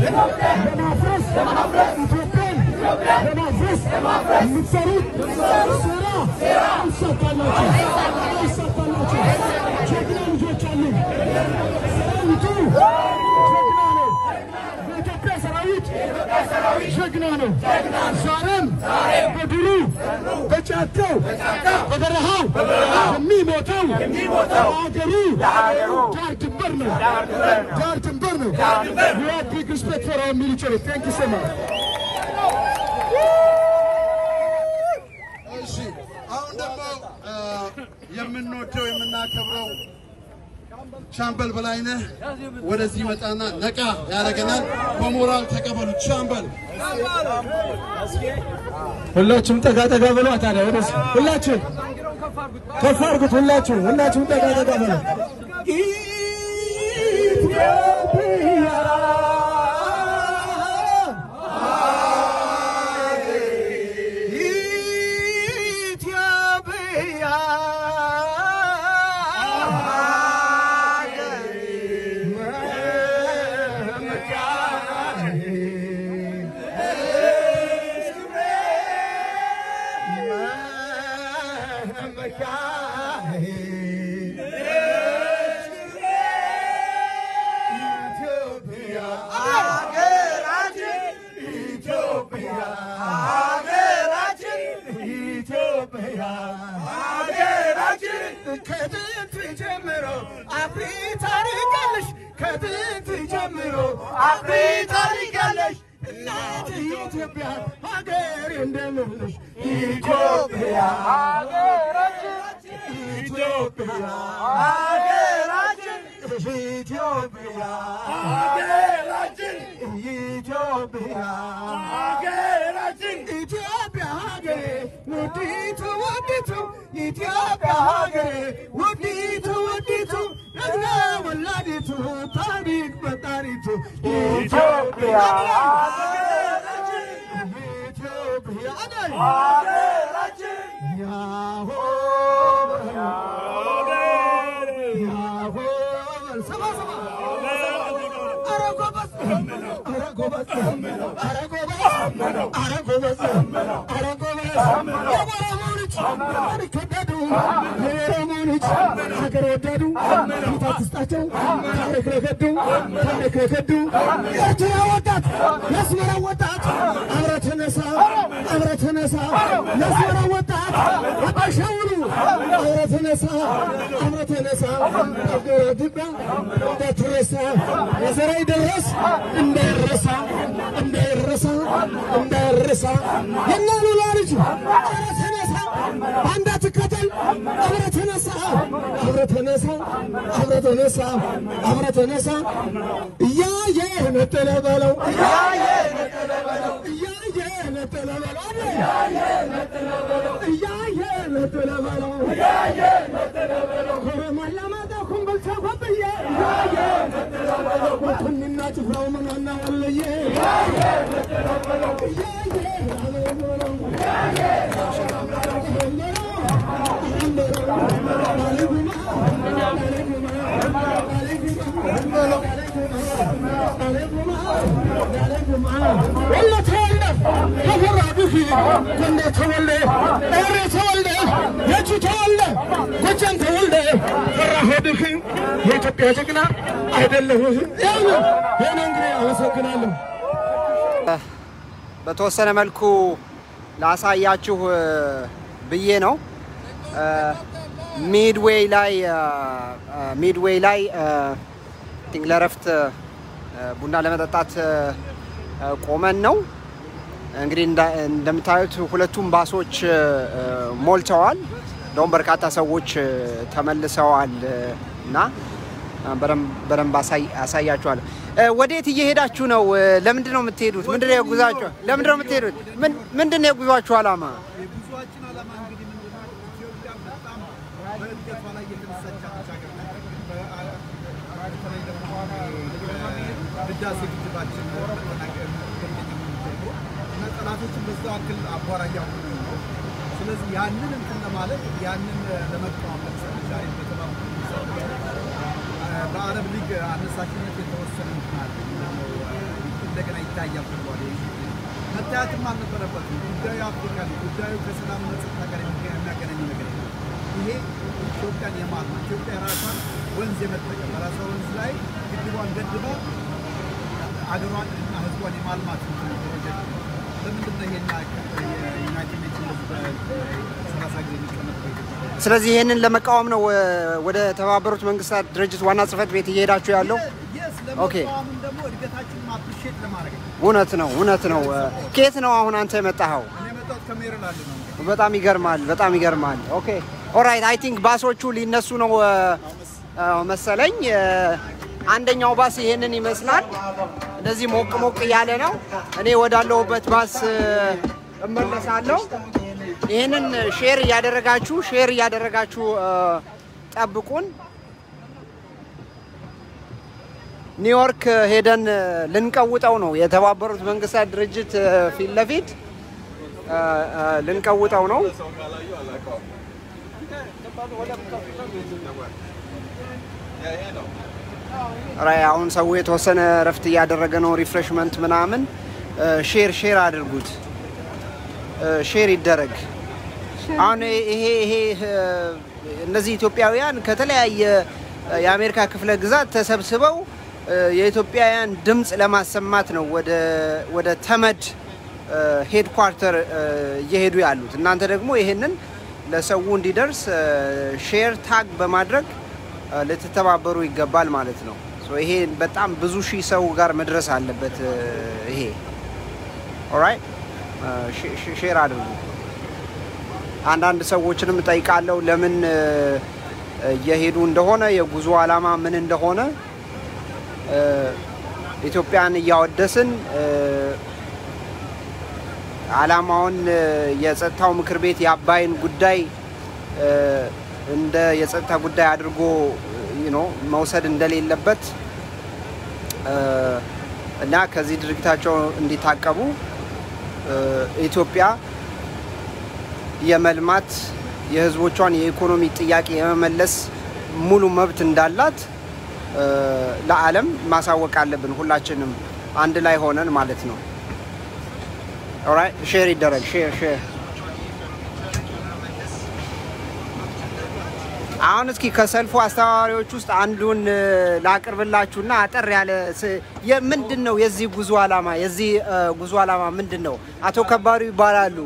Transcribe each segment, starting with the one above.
ለማፍረስ ኢትዮጵያን ለማፍረስ የምትሰሩት ሴራ አይሳካላችሁ፣ አይሳካላችሁ። ጀግና ልጆች አሉን። ሰራዊቱ ጀግና ነው። የኢትዮጵያ ሰራዊት ጀግና ነው። ዛሬም በድሩ በጫካው በበረሃው የሚሞተው ለሀገሩ ዳር ድንበር ነው። ዳር ድንበር ነው። We have big respect for our military. Thank you so much. እሺ አሁን ደግሞ እ፣ የምንወደው የምናከብረው ሻምበል በላይነህ ወደዚህ ይመጣና ነቃ ያደርገናል። በሞራል ተቀበሉት። ሻምበል ሁላችሁም ጠጋ ጠጋ በሉ። ታዲያ ወደዚህ ሁላችሁም ከፍ አድርጉት። ሁላችሁም ሁላችሁም ጠጋ ጠጋ በሉ። ከጥንት ጀምሮ አፍሪ ታሪክ አለሽ። ከጥንት ጀምሮ አፍሪ ታሪክ አለሽ። እናት ኢትዮጵያ ሀገር እንደምልሽ ኢትዮጵያ ሀገራችን ኢትዮጵያ ሀገራችን ኢትዮጵያ ሀገራችን ኢትዮጵያ ሀገራችን ኢትዮጵያ ሀገሬ ውዲቱ ውዲቱ ኢትዮጵያ ሀገሬ ውዲቱ ውዲቱ ነግና ወላዲቱ ታሪክ ፈጣሪቱ ኢትዮጵያ ሀገራችን ኢትዮጵያ ሀገራችን ያሆ ያሆ ሰባ ሰባ ኧረ ጎበዝ ኧረ ጎበዝ ኧረ ጎበዝ ኧረ ጎበዝ ኧረ ጎበዝ የኦሮሞ ልጅ ታሪክ ወዳዱ የኦሮሞ ልጅ ሀገር ወዳዱ ፊት አትስጣቸው ታሪክ ለከዱ ታሪክ ለከዱ የኤርትራ ወጣት የአስመራ ወጣት አብረ ተነሳ አብረ ተነሳ የአስመራ ወጣት አባሻውሉ አብረ ተነሳ አብረ ተነሳ አገረ ድባ እንዳትረሳ የዘራይ ደረስ እንዳይረሳ እንዳይረሳ እንዳይረሳ የእነ ሉላ ልጅ አብረ ተነሳ አንዳ ትከተል አብረ ተነሳ አብረ ተነሳ አብረ ተነሳ አብረ ተነሳ እያየ ነጠለ በለው እያየ ነጠለ በለው እያየ ነጠለ በለው እያየ ነጠለ በለው እያየ ነጠለ በለው እያየ ነጠለ በለው ኮረማላ ማታ ኩምበልቻ ኮብዬ እያየ ነጠለ በለው ወቱንና ጭፍራው ምናና ወለየ እያየ ነጠለ በለው እያየ ነጠለ በለው እያየ የኢትዮጵያ ጀግና አይደለሁ። ያው ነው ይሄ ነው እንግዲህ። አመሰግናለሁ። በተወሰነ መልኩ ላሳያችሁ እ፣ ብዬ ነው። እ፣ ሚድዌይ ላይ እ፣ እ፣ ሚድዌይ ላይ እ፣ ቲንክ ለረፍት እ፣ ቡና ለመጠጣት እ፣ እ፣ ቆመን ነው። እንግዲህ እንዳ- እንደምታዩት ሁለቱም ባሶች እ፣ እ፣ ሞልተዋል። እንደውም በርካታ ሰዎች እ፣ ተመልሰዋል እ፣ እና እ፣ በደንብ- በደንብ አሳይ- አሳያችኋለሁ። እ፣ ወዴት እየሄዳችሁ ነው? እ፣ ለምንድን ነው የምትሄዱት? ምንድን ነው የጉዟችሁ? ለምንድን ነው የምትሄዱት? ምን- ምንድን ነው የጉዟችሁ ዓላማ? የጉዟችን ዓላማ እንግዲህ ምንድን ነው? ኢትዮጵያ በጣም በእድገቷ ላይ የተነሳች ሀገር ናት። በተለይ ደግሞ ህዳሴ ግድባችን መጠናቀቅ እንደሚጀምሩ እና ጠላቶችን በዛው አክል አቧራ እያሆኑ ነው። ስለዚህ ያንን እንትን ለማለት ያንን ለመቃወም ለምሳሌ ዛሬ በተባሉ በአረብ ሊግ አነሳሽነት የተወሰነ እንትን አለ። እንደገና ይታያል ተብሏል። መታየትም አልነበረበትም። ጉዳዩ አፍሪካ ነው። ጉዳዩ ከሰላም ጸጥታ ጋር የሚያገናኝ ነገር የለም። ይሄ ኢትዮጵያን የማልማት ኢትዮጵያ ራሷን ወንዝ የመጠቀም በራሷ ወንዝ ላይ ግድቧን ገድባ አገሯን እና ሕዝቧን የማልማት ፕሮጀክት ነው። ለምንድን ነው ይሄን የዩናይትድ ኔሽንስ በሰላሳ ጊዜ የሚቀመጠው ኢትዮጵያ? ስለዚህ ይህንን ለመቃወም ነው ወ- ወደ ተባበሩት መንግስታት ድርጅት ዋና ጽህፈት ቤት እየሄዳችሁ ያለው? የስ ኦኬ። ለመቃወምም ደግሞ እድገታችንን አፕሪሼት ለማድረግ ነው። እውነት ነው፣ እውነት ነው። ከየት ነው አሁን አንተ የመጣኸው? እኔ የመጣሁት ከሜሪላንድ ነው። በጣም ይገርማል፣ በጣም ይገርማል። ኦኬ ኦራይት አይ ቲንክ ባሶቹ ሊነሱ ነው እ፣ እ፣ መሰለኝ። እ፣ አንደኛው ባስ ይሄንን ይመስላል። እንደዚህ ሞቅ ሞቅ እያለ ነው። እኔ ወዳለሁበት ባስ እ፣ እመለሳለሁ። ይህንን ሼር እያደረጋችሁ ሼር እያደረጋችሁ እ፣ ጠብቁን። ኒውዮርክ ሄደን እ፣ ልንቀውጠው ነው የተባበሩት መንግስታት ድርጅት እ፣ ፊት ለፊት እ፣ እ፣ ልንቀውጠው ነው። ራይ አሁን ሰው የተወሰነ እረፍት እያደረገ ነው። ሪፍሬሽመንት ምናምን እ፣ ሼር ሼር አድርጉት፣ እ፣ ሼር ይደረግ። አሁን ይሄ ይሄ እ፣ እነዚህ ኢትዮጵያውያን ከተለያየ እ፣ የአሜሪካ ክፍለ ግዛት ተሰብስበው እ፣ የኢትዮጵያውያን ድምፅ ለማሰማት ነው ወደ ወደ ተመድ ሄድኳርተር እየሄዱ ያሉት። እናንተ ደግሞ ይሄንን ለሰው እንዲደርስ ሼር ታግ በማድረግ እ፣ ልትተባበሩ ይገባል ማለት ነው። ሶ ይሄ በጣም ብዙ ሺህ ሰው ጋር መድረስ አለበት። እ፣ ይሄ ኦራይት ሼር አድርጉ። አንዳንድ ሰዎችንም እጠይቃለሁ ለምን እ፣ እየሄዱ እንደሆነ የጉዞ ዓላማ ምን እንደሆነ እ፣ ኢትዮጵያን እያወደስን እ፣ ዓላማውን እ፣ የጸጥታው ምክር ቤት የአባይን ጉዳይ እ፣ እንደ የጸጥታ ጉዳይ አድርጎ ዩ ኖ መውሰድ እንደሌለበት እ፣ እና ከዚህ ድርጊታቸው እንዲታቀቡ እ፣ ኢትዮጵያ የመልማት የሕዝቦቿን የኢኮኖሚ ጥያቄ የመመለስ ሙሉ መብት እንዳላት እ፣ ለዓለም ማሳወቅ አለብን። ሁላችንም አንድ ላይ ሆነን ማለት ነው። ኦራይት ሼር ይደረግ። ሼር ሼር። አሁን እስኪ ከሰልፉ አስተባባሪዎች ውስጥ አንዱን እ፣ ላቅርብላችሁና አጠር ያለ ስ- የ- ምንድን ነው የዚህ ጉዞ ዓላማ? የዚህ እ፣ ጉዞ ዓላማ ምንድን ነው? አቶ ከባዱ ይባላሉ።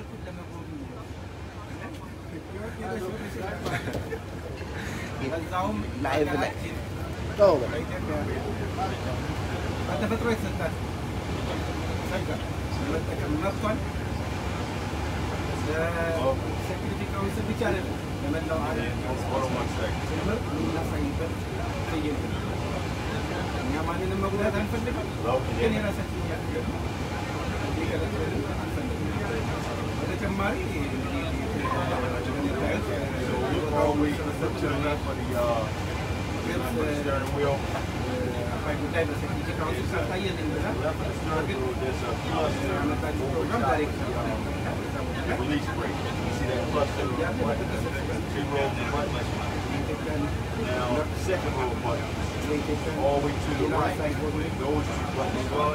በዛውም ላይቭ ላይ በተፈጥሮ የተሰጣት ጸጋ የመጠቀም መብቷን ለሴኩሪቲ ካውንስል ብቻ አይደለም ለመላው ዓለም ጭምር የምናሳይበት ትዕይንት ነው። እኛ ማንንም መጉዳት አንፈልግም፣ ግን የራሳችን እያደረግን እንዲቀጥልን አንፈልግም። በተጨማሪ አባይ ጉዳይ በሴኩሪቲ ካውንስል ሳታየልኝ ብላል። ግን ያመጣችው ፕሮግራም ዳይሬክት Release break. You see that cluster of buttons? Two rows of buttons. Now, the second row of buttons, all the way to the right, those two buttons are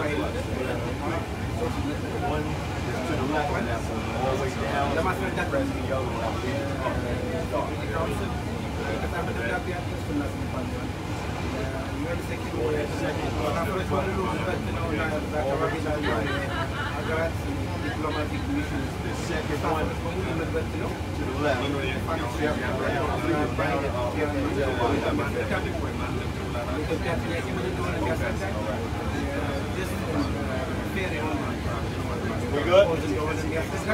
one is to the left of that one, all the way down, ለማስረዳት press the other one. ሴኩሪቲ ካውንስል በጣም በደብዳቤ ያደረሱ እናስባለን። ዩኤን ሴኩሪቲ ሀገሮች ባሉበት ነው እና እዛ አካባቢ ላሉ ሀገራት ዲፕሎማቲክ ሚሽን The second one በሙሉ የምንበት ነው። to the left. የኢትዮጵያ ጥያቄ ምን እንደሆነ የሚያስረዳ ፌር የሆነ We good? እንደሆነ የሚያስረዳ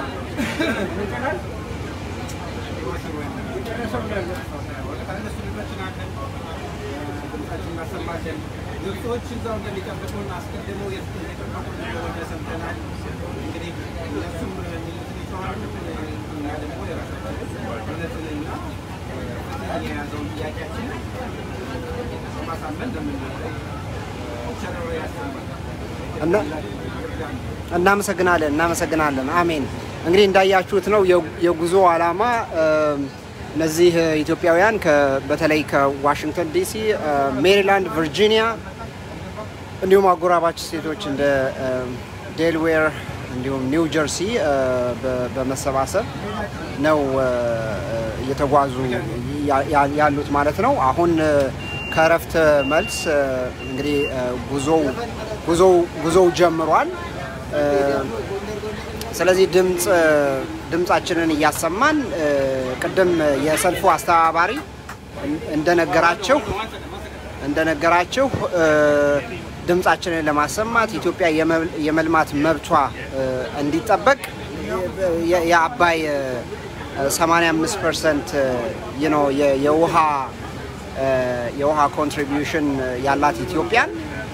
ግብጾች እዛው እንደሚጠብቁን አስቀድመው የጠበቁ እንደሆነ ሰምተናል። እንግዲህ እነሱም ሚሊትሪ ተዋሉ፣ እኛ ደግሞ የራሳችን እውነትንና ፍትህን የያዘውን ጥያቄያችን ማሳመን እንደምንችል ቸረሮ ያሰማል። እና እናመሰግናለን እናመሰግናለን። አሜን። እንግዲህ እንዳያችሁት ነው የ- የጉዞ ዓላማ እም፣ እነዚህ እ፣ ኢትዮጵያውያን ከ- በተለይ ከዋሽንግተን ዲሲ፣ እ፣ ሜሪላንድ፣ ቨርጂኒያ እንዲሁም አጎራባች ስቴቶች እንደ ዴልዌር እንዲሁም ኒው ጀርሲ በ- በመሰባሰብ ነው እ፣ እየተጓዙ ያ- ያ- ያሉት ማለት ነው። አሁን እ፣ ከእረፍት መልስ እ፣ እንግዲህ እ፣ ጉዞው ጉዞው ጉዞው ጀምሯል። እ፣ ስለዚህ ድምፅ ድምፃችንን እያሰማን እ፣ ቅድም የሰልፉ አስተባባሪ እንደነገራቸው እንደነገራችሁ እ፣ ድምፃችንን ለማሰማት ኢትዮጵያ የመ- የመልማት መብቷ እ፣ እንዲጠበቅ የ- የአባይ እ፣ 85 ፐርሰንት የውሃ እ፣ የውሃ ኮንትሪቢዩሽን ያላት ኢትዮጵያን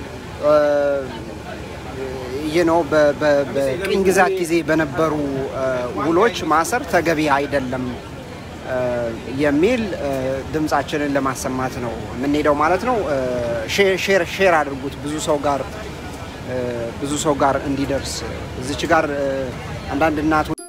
ይህ ነው በቅኝ ግዛት ጊዜ በነበሩ እ፣ ውሎች ማሰር ተገቢ አይደለም እ፣ የሚል እ፣ ድምፃችንን ለማሰማት ነው የምንሄደው ማለት ነው። እ፣ ሼር- ሼር ሼር አድርጉት ብዙ ሰው ጋር እ፣ ብዙ ሰው ጋር እንዲደርስ እዚች ጋር እ፣ አንዳንድ እናቶች